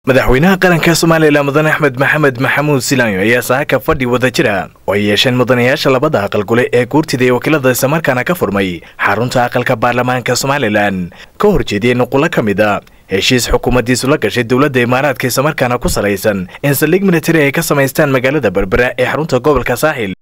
madaxweynaha qaranka somalilan mudane axmed maxamed maxamuud silaanyo ayaa saaka fadhi wada jira oo ay yeesheen mudanayaasha labada aqal gule ee guurtida ee wakiilada islamarkaana ka furmay xarunta aqalka baarlamaanka somalilan ka horjeediyey nuqulo ka mid a heshiis xukuumaddiisu la gashay dowladda imaaraadka islamarkaana ku salaysan in saldhig militari ay ka samaystaan magaalada berbera ee xarunta gobolka saaxil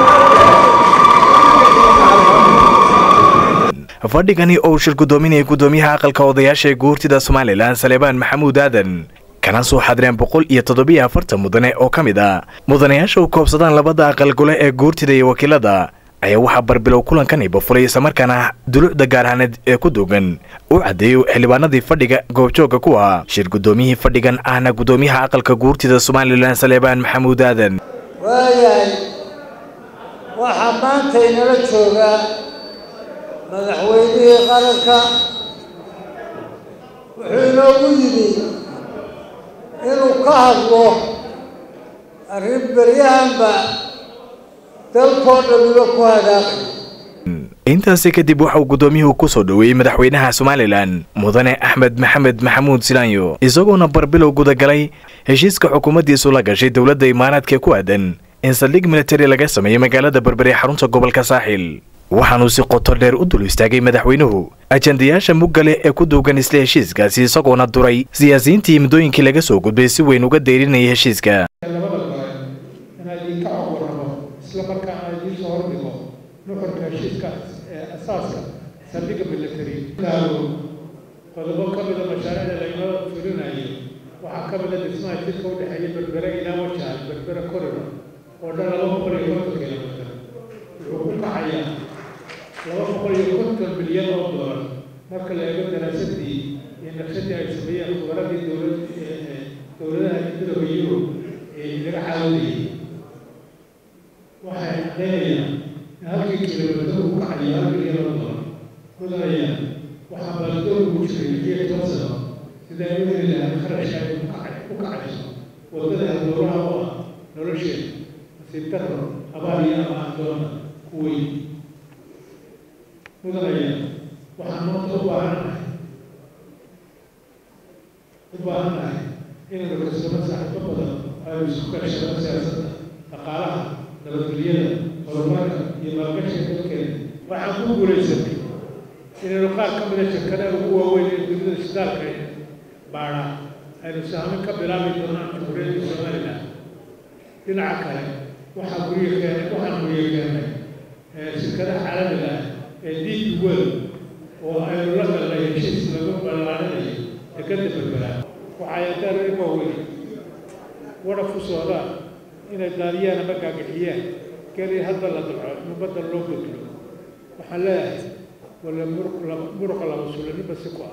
fadhigani oo uu shir guddoominayay guddoomiyaha aqalka odayaasha ee guurtida somalilan saleebaan maxamuud aadan kana soo xadireen boqol iyo toddobiyo afartan mudane oo ka mid a mudanayaasha u koobsadaan labada aqal gole ee guurtida iyo wakiilada ayaa waxaa barbilow kulankan ibafuray islamarkaana dulucda gaarhaaneed ee ku duugan u caddeeyey xildhibaanadii fadhiga goobjooga ku ahaa shir guddoomiyihii fadhigan ahna guddoomiyaha aqalka guurtida somalilan saleebaan maxamuud aadan waayahay waxaa maanta inala joogaa madaxweynihii qaranka wuxuu inoogu yimi inuu ka hadlo arrin beryahanba dalkoo dhamiba ku hadaaqay intaasi kadib waxa uu guddoomiyuhu ku soo dhoweeyey madaxweynaha somalilan mudane axmed maxamed maxamuud silaanyo isagoona barbilow gudagalay heshiiska xukuumaddiisu la gashay dowladda imaaraadka ku aadan in saldhig militari laga sameeyey magaalada berbere ee xarunta gobolka saaxil waxaanuu si qoto dheer u dul istaagay madaxweynuhu ajandayaasha muggale ee ku duugan isla heshiiskaasi isagoona duray siyaasiyiintii muddooyinkii laga soo gudbay si weyn uga deyrinayay heshiiska labada gole inaa idinka cogwarramo isla markaana idiin soo hordhigo nuxurka heshiiska ee asaaska saldhigga military gaalo qodobo ka mida mashaariicda laynoo fulinayo waxaa ka mida dhismaha jidka u dhexeeya berbere ilaa wajahan berbere corridor oo dhan laba boqol iyo konton kilomitir wuxuu ku kacayaa laba boqol iyo konton milyan oo doolar marka la eego daraasadii iyo naqshadii ay sameeyeen khubaradii dowlad dowladaha midooda yurub ee laga caawinayay waxay caddaynayaan in halkii kilomitir uu kacayo hal milyan oo doolar mudanayaan waxaa baaldoor ugu jiray lixiyo toban sano sidaa u heli lahaa kharashka ay ku kacayso waddada halbowlaha u ah nolosheeda nasiib darro abaar iyo ama adoona ku weyn mudanaya waxaan maanta u baahannahay u baahannahay inaynu kasbano saaxiibo badan aynu isku kashano siyaasadda dhaqaalaha nabadgelyada horumarka iyo maalgashiga dalkeena waxaan ku guulaysanay inaynu qaar ka mida shirkadaha ugu waaweyn ee dunida shidaalka baadha aynu saamin ka bilaabi doonaan jamhuuriyadda somalilan dhinaca kale waxaa guryo keenay waxaan guryo keenay shirkadaha caalamiga ah ee deep world oo aynu la galnay heshiis lagu ballaarinayo dekadda berbera waxay adaan waaweyn wadhaf u socdaan inay daadiyaan ama gaagixiyaan keli hadda la dalco in badda loo bedlo waxaan leeyahay wala muruqa laba sulanima si ku ah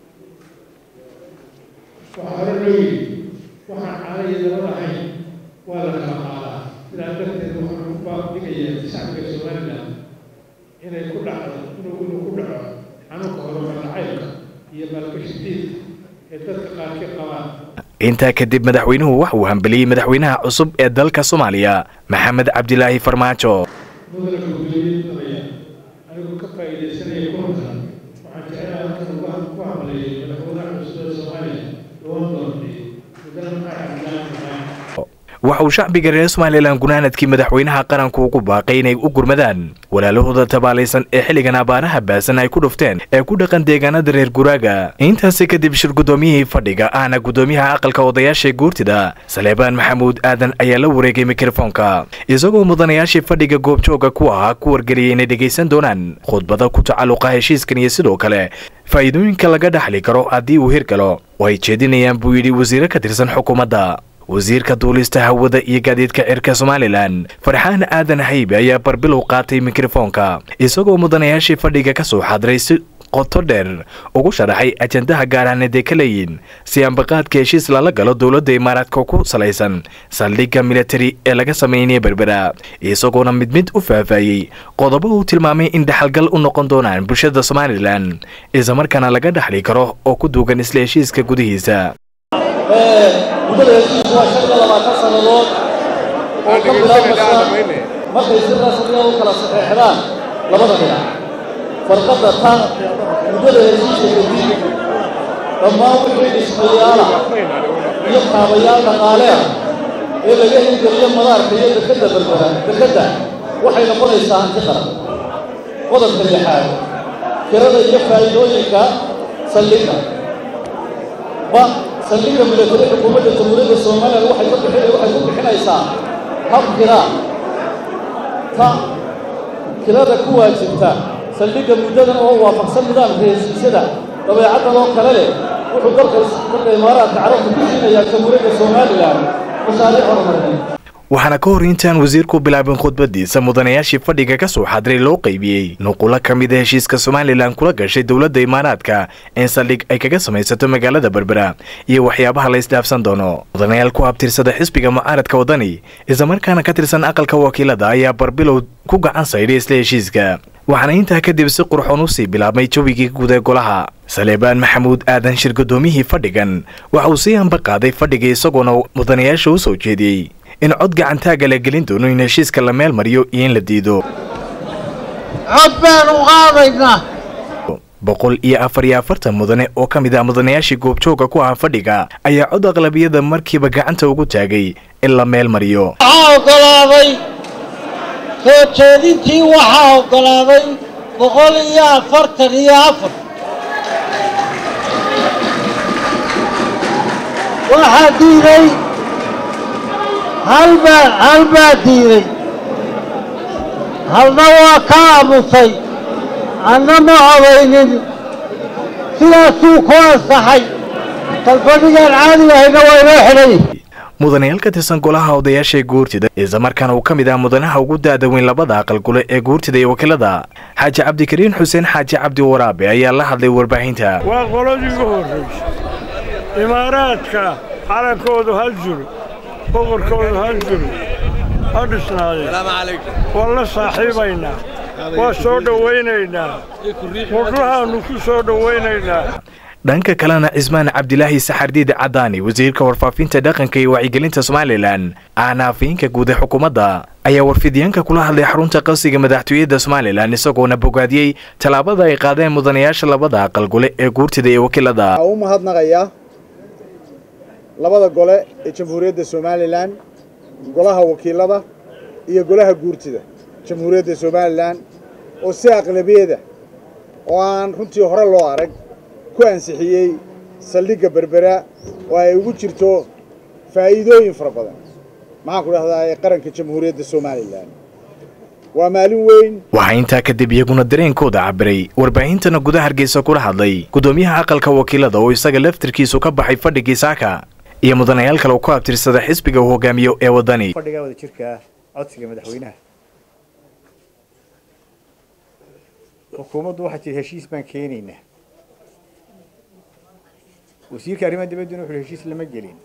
waxaa hore loo yidhi waxaan caana iyo dabad ahayn waa la kala qaadaa sidaa darteed waxaan u baaqdigayaa shacbiga somalilan inay ku dhacdo inuu inuu ku dhaco xanuunka horumar nacaybka iyo maalgashi diidka ee dadka qaarkii qabaan intaa kadib madaxweynuhu waxa uu hambeliyey madaxweynaha cusub ee dalka soomaaliya maxamed cabdilaahi farmaajo mudana gudoomiye anigu ka faa'iidaysanaya kulankan waxaan jecelahay halkan ugu ku hamaleeyay madaxweynaha cusub ee soomaaliya loona doortay mudane maxamed cabdilaahi farmaajo waxa uu shacbiga reer somalilan gunaanadkii madaxweynaha qaranku ugu baaqay inay u gurmadaan walaalahooda tabaalaysan ee xilligan abaaraha baasan ay ku dhufteen ee ku dhaqan deegaanada reer guraaga intaasi kadib shir guddoomiyihii fadhiga ahna guddoomiyaha aqalka odayaasha guurtida saleebaan maxamuud aadan ayaa la wareegay mikrofoonka isagoo mudanayaashii fadhiga goobjooga ku ahaa ku wargeliyay inay dhegaysan doonaan khudbada ku tacalluqa heshiiskan iyo sidoo kale faa'iidooyinka laga dhaxli karo haddii uu hirgalo oo ay jeedinayaan buu yidhi wasiire ka tirsan xukuumadda wasiirka duulista hawada iyo gaadiidka cirka somalilan farxaan aadan haybe ayaa barbilow qaatay mikrofoonka isagoo mudanayaashii fadhiga ka soo xadiray si qoto dheer ugu sharaxay ajandaha gaarhaaneed ee ka leeyihin si ambaqaadka heshiis lala galo dowladda imaaraadka ku salaysan saldhigga militari ee laga sameynaya berbera isagoona mid mid u faahfaayey qodobo uu tilmaamay in dhaxalgal u noqon doonaan bulshada somalilan islamarkaana laga dhaxli karo oo ku duugan isla heshiiska gudihiisa muddada heshiisku waa shan iyo labaatan sannadood oo ka bilaabmaysa markay si rasmiya u kala saxeexdaan labada dhinac farqadda tan muddada heshiiska kadib dhammaan wixii dhismayaala kaabayaal dhaqaale ah ee laga hirgeliyo madaarka iyo dekadda berbera dekadda waxay noqonaysaa hanti qaran qodobka lixaad kirada iyo faa'iidooyinka saldhigga ba saldhigga milatari xukuumadda jamhuuriyadda somalilan waxay ku bixin waxay ku bixinaysaa hab kiraa ta kirada ku waajibta saldhigga muddadan oo waafaqsan nidaamka heshiisyada dabeecaddan oo kale leh wuxuu dalka dalka imaaraadka carabta ku siinayaa jamhuuriyadda somalilan mashaariic horumarineed waxaana ka hor intaan wasiirku bilaabin khudbadiisa mudanayaashii fadhiga ka soo xadiray loo qaybiyey nuqulo ka mid a heshiiska somalilan kula gashay dowladda imaaraadka in saldhig ay kaga samaysato magaalada berbera iyo waxyaabaha la isdhaafsan doono mudanayaal ku abtirsada xisbiga mucaaradka wadani islamarkaana ka tirsan aqalka wakiilada ayaa barbilow ku gacan saydhay isla heshiiska waxaana intaa kadib si qurxoon u sii bilaabmay jawigii guud ee golaha saleebaan maxamuud aadan shir guddoomiyihii fadhigan waxa uu sii hamba qaaday fadhiga isagoona mudanayaasha u soo jeediyey in cod gacantaaga la gelin doono in heshiiska la meel mariyo iyo in la diido cod baan u qaadaynaa boqol iyo afar iyo afartan mudane oo ka mid ah mudanayaashii goobjooga ku ahaa fadhiga ayaa cod aqlabiyada markiiba gacanta ugu taagay in la meel mariyo waxaa oggolaaday soo jeedintii waxaa oggolaaday boqol iyo afartan iyo afar waxaa diiday halbaa hal baa diiday halna waa ka aamusay anna ma codaynin sidaasuu ku ansaxay talfadhigaan caadi ahayna waa inoo xidhay mudanayaal ka tirsan golaha odayaasha ee guurtida islamarkaana uu ka mid ah mudanaha ugu da-da weyn labada aqal gule ee guurtida iyo wakiilada xaaji cabdikariin xuseen xaaji cabdi waraabe ayaa la hadlay warbaahinta waa qoladii ugu horraysay imaaraadka calankoodu hal juro boqorkoodu hal juro ha dhisnaadeen waan la saaxiibaynaa waa soo dhowaynaynaa wadlahaannu ku soo dhowaynaynaa dhanka kalena cismaan cabdilaahi saxardiid cadaani wasiirka warfaafinta dhaqanka iyo wacyigelinta somalilan ahna afayeenka guud ee xukuumadda ayaa warfidyaanka kula hadlay xarunta qasiga madaxtooyada somalilan isagoona bogaadiyey tallaabada ay qaadeen mudanayaasha labada aqal gole ee guurtida iyo wakiilada waxaa u mahadnaqayaa labada gole ee jamhuuriyadda somalilan golaha wakiilada iyo golaha guurtida jamhuuriyadda somalilan oo si aqlabiyada oo aan runtii hore loo arag ku ansixiyey saldhigga berbera oo ay ugu jirto faa'iidooyin fara badan maxaan ku dhahdaa ee qaranka jamhuuriyadda somalilan waa maalin weyn waxaa intaa kadib iyaguna dareenkooda cabiray warbaahintana gudaha hargeysa kula hadlay guddoomiyaha aqalka wakiilada oo isaga laftirkiisu ka baxay fadhigii saaka iyo mudanayaal kale oo ku abtirsada xisbiga uu hogaamiyo ee waddani fadhiga wada jirka codsiga madaxweynaha xukuumaddu waxaa jira heshiis baan keenaynaa wasiirka arrimaha dibadduna wuxuu heshiis lama gelin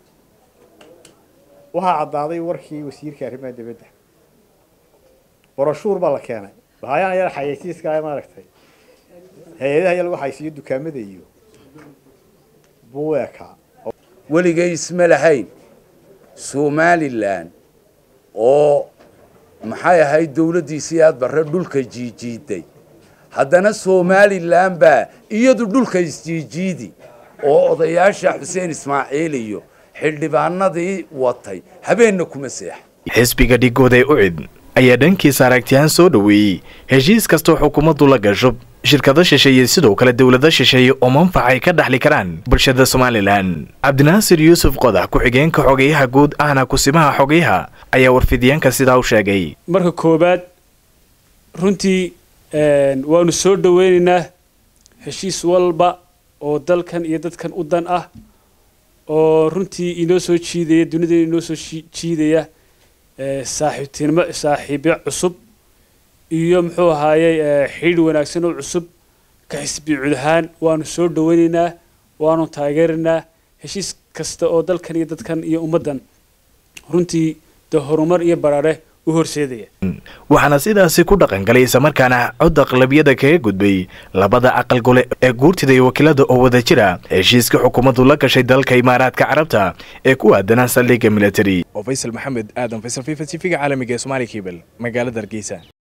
waxaa caddaaday warkii wasiirka arrimaha dibadda boroshuur baa la keenay bahayaan ayaa xayeysiiska maaragtay hay-adaha ayaa lagu xaysiiyo dukaamada iyo buweeka weligay isma lahayn somalilan oo maxay ahayd dawladdiisii aad barre dhulka jiijiiday haddana somalilan baa iyadu dhulka isjiijiidi oo odayaasha xuseen ismaaciil iyo xildhibaanadii watay habeenna kuma seexa xisbiga dhigooda ee ucid ayaa dhankiisa aragtiyahaan soo dhoweeyey heshiis kastoo xukuumaddu la gasho shirkado shisheeye sidoo kale dowlado shisheeye oo manfac ay ka dhaxli karaan bulshada somalilan cabdinaasir yuusuf qodax ku-xigeenka xogeyaha guud ahna kusimaha xogeyaha ayaa warfidyaanka sidaa u sheegay marka koowaad runtii waanu soo dhoweynaynaa heshiis walba oo dalkan iyo dadkan u dan ah oo runtii inoo soo jiidaya dunida inoo soo jiidaya saaxiibtinimo saaxiibyo cusub iyo muxuu ahaayey xidhiidh wanaagsan oo cusub ka xisbi cud ahaan waanu soo dhoweynaynaa waanu taageeraynaa heshiis kasta oo dalkan iyo dadkan iyo ummaddan runtii de horumar iyo baraare u horseedaya waxaana sidaasi ku dhaqan galay islamarkaana cod aqlabiyada kaga gudbay labada aqal gole ee guurtida iyo wakiilada oo wada jira heshiiska xukuumaddu la gashay dalka imaaraadka carabta ee ku aadanaa saldhigga military oo faysal maxamed aadan faysal fifa t v-ga caalamiga ee somaali kebel magaalada hargeysa